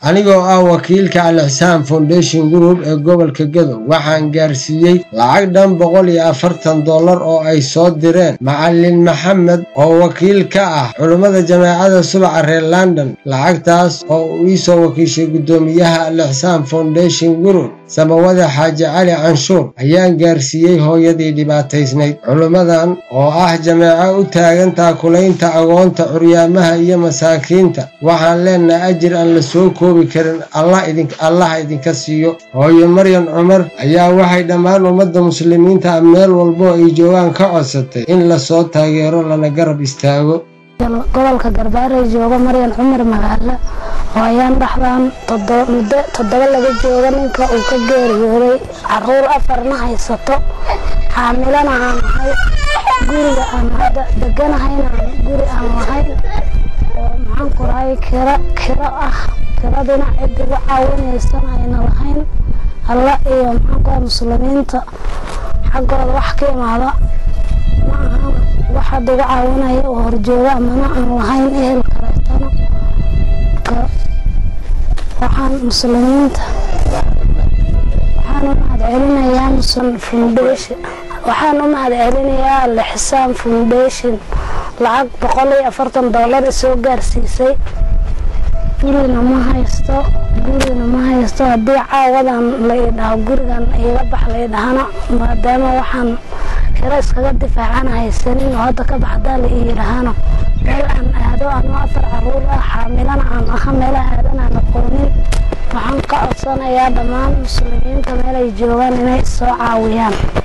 anigoo ah wakiilka al-ixsaan foundation group ee gobolka gadow waxaan gaarsiiyey lacag dhan boqol iyo afartan dollar oo ay soo direen macalin maxamed oo wakiil ka ah culummada jameecada subaca reer london lacagtaas oo uu iisoo wakiishay guddoomiyaha al-ixsaan foundation group samawada xaaji cali canshuur ayaan gaarsiiyey hooyadii dhibaataysnayd culummadan oo ah jameeco u taagan taakulaynta agoonta curyaamaha iyo masaakiinta waxaan leenaha ajir aan la soo koobi karin allaha idinka siiyo hooyo maryan cumar ayaa waxay dhammaan ummadda muslimiinta ah meel walbo ay joogaan ka codsatay in lasoo taageero lana garab istaago gobolka garbaare jooga maryan cumar magaalo oo ayaan dhaxdaan muddo toddoba laga jooga ninka uu ka geeriyooday caruur afarna haysato xaamilana aan ahay guriga aan hadda deganahayna guri aan lahayn oo maxaan ku rahay kiro kiro ah kiradina cid igu caawinaysana ayna lahayn alla iyo maxaan ku rahay muslimiinta xaggooda wax ka imaada ma ahan wax hadda igu caawinaya oo horjooga amana aan lahayn ehel kaleetana waxaan muslimiinta waxaan u mahadcelinayaa musun foundation waxaan u mahadcelinayaa al-ixsaan foundation lacag boqol iyo afartan dollar isoo gaarsiisay gurina ma haysto gurina ma haysto haddii caawadan la idhaho gurigan iga bax la idhahana maadaama waxaan kiro iskaga difaacana haysanin oo hadda ka baxdaa la iidhahana meel aan aado anoo afar caruur ah xaamilana aan aha meelaha aadan aan aqoonin waxaan ka codsanayaa dhammaan muslimiinta meel ay joogaan inay soo caawiyaan